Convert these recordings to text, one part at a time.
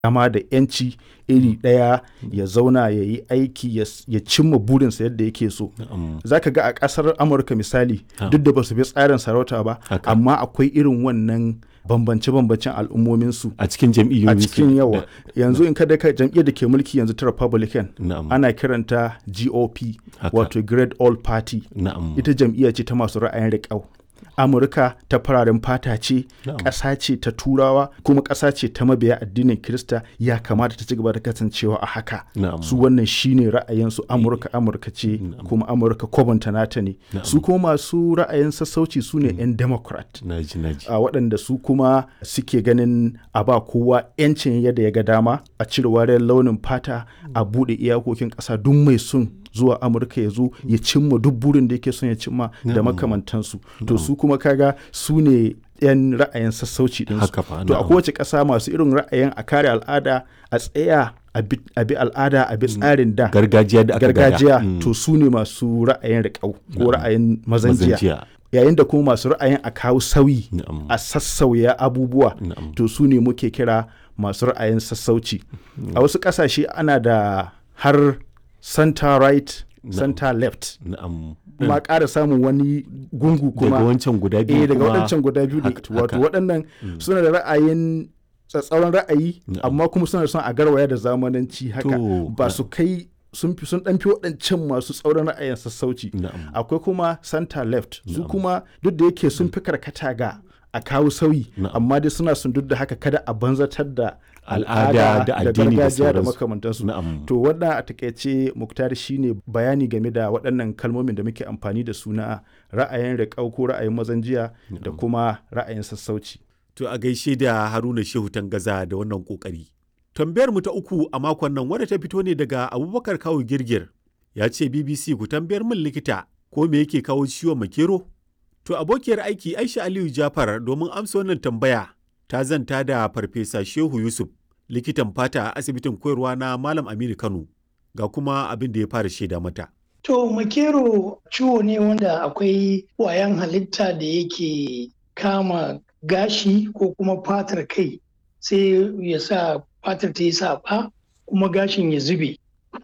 dama da yanci iri ɗaya ya zauna ya yi aiki ya cimma burinsa yadda yake so za ka ga a ƙasar amurka misali duk da ba su bi tsarin sarauta ba amma akwai irin wannan bambance-bambancen al'ummominsu a cikin jam'iyyoyi a cikin yawa yanzu in kada ka jam'iyyar da ke mulki yanzu ta republican ana kiranta gop wato great all party ita jam'iyya ce ta masu ra'ayin riƙau amurka ta fararen fata ce ƙasa ce ta turawa kuma ƙasa ce ta mabiya addinin kirista ya kamata ta ci gaba da kasancewa a haka su wannan shine ra'ayinsu amurka amurka ce kuma amurka kwabanta nata ne su kuma masu ra'ayin sassauci su ne 'yan democrat a waɗanda su kuma suke ganin a ba kowa 'yancin yadda ya ga dama a cire wariyar launin fata a buɗe iyakokin ƙasa duk mai son zuwa amurka ya zo ya cimma duk burin da yake son ya cimma da makamantansu to su kuma kaga su ne 'yan ra'ayin sassauci din su to a kowace ƙasa masu irin ra'ayin a kare al'ada a tsaya a bi al'ada a bi tsarin da gargajiya da gargajiya to su ne masu ra'ayin riƙau ko ra'ayin mazanjiya yayin da kuma masu ra'ayin a kawo sauyi a sassauya abubuwa to su ne muke kira masu ra'ayin sassauci a wasu ƙasashe ana da har center right center left ma ƙara samun wani gungu kuma daga wancan guda biyu eh daga waɗancan guda biyu wato waɗannan suna da ra'ayin tsatsauran ra'ayi amma kuma suna son a garwaya da zamananci haka ba su kai sun fi sun ɗanfi waɗancan masu tsauran ra'ayin sassauci akwai kuma center left su kuma duk da yake sun fi karkata ga a kawo sauyi amma dai suna sun duk da haka kada a banzatar da al'ada da addini da gargajiya da makamantansu to wannan a takaice muktar shine bayani game da waɗannan kalmomin da muke amfani da su na ra'ayin riƙau ko ra'ayin mazan jiya da kuma ra'ayin sassauci to a gaishe da haruna shehu tangaza da wannan kokari tambayar mu ta uku a makon nan wadda ta fito ne daga abubakar kawo girgir ya ce bbc ku tambayar min likita ko me yake kawo ciwon makero to abokiyar aiki aisha aliyu jafar domin amsa wannan tambaya ta zanta da farfesa shehu yusuf likitan fata a asibitin koyarwa na malam aminu kano ga kuma abin da ya fara shaida mata to makero ciwo ne wanda akwai wayan halitta da yake kama gashi ko kuma fatar kai sai ya sa fatar ta yi saɓa kuma gashin ya zube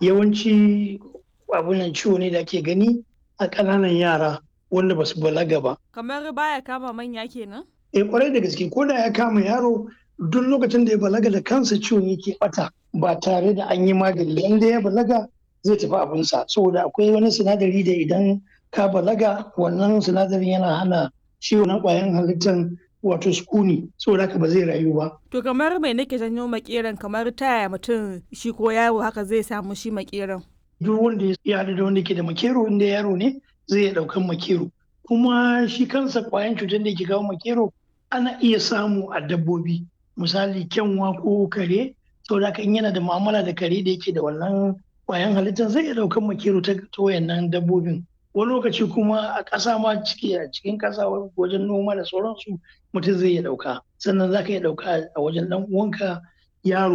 yawanci abunan ciwo ne da ake gani a ƙananan yara wanda ba su balaga ba kamar baya kama manya kenan eh kwarai da gaske ko da ya kama yaro duk lokacin da ya balaga da kansa ciwon yake bata ba tare da an yi magani inda ya balaga zai tafi abinsa saboda akwai wani sinadari da idan ka balaga wannan sinadarin yana hana ciwon na kwayan halittar wato sukuni saboda haka ba zai rayu ba. To kamar mai nake janyo makeran kamar taya mutum shi ko yaro haka zai samu shi makeran. Duk wanda ya da wanda ke da makero inda yaro ne zai iya daukan makero. Kuma shi kansa kwayan cutar da ke kawo makero ana iya samu a dabbobi misali kyanwa ko kare saboda haka in yana da mu'amala da kare da yake da wannan kwayan halittar zai iya daukan makero ta wayannan dabbobin. wani lokaci kuma a ƙasa ma ciki a cikin ƙasa wajen noma da sauransu mutum zai iya ɗauka sannan za ka iya ɗauka a wajen ɗan uwanka yaro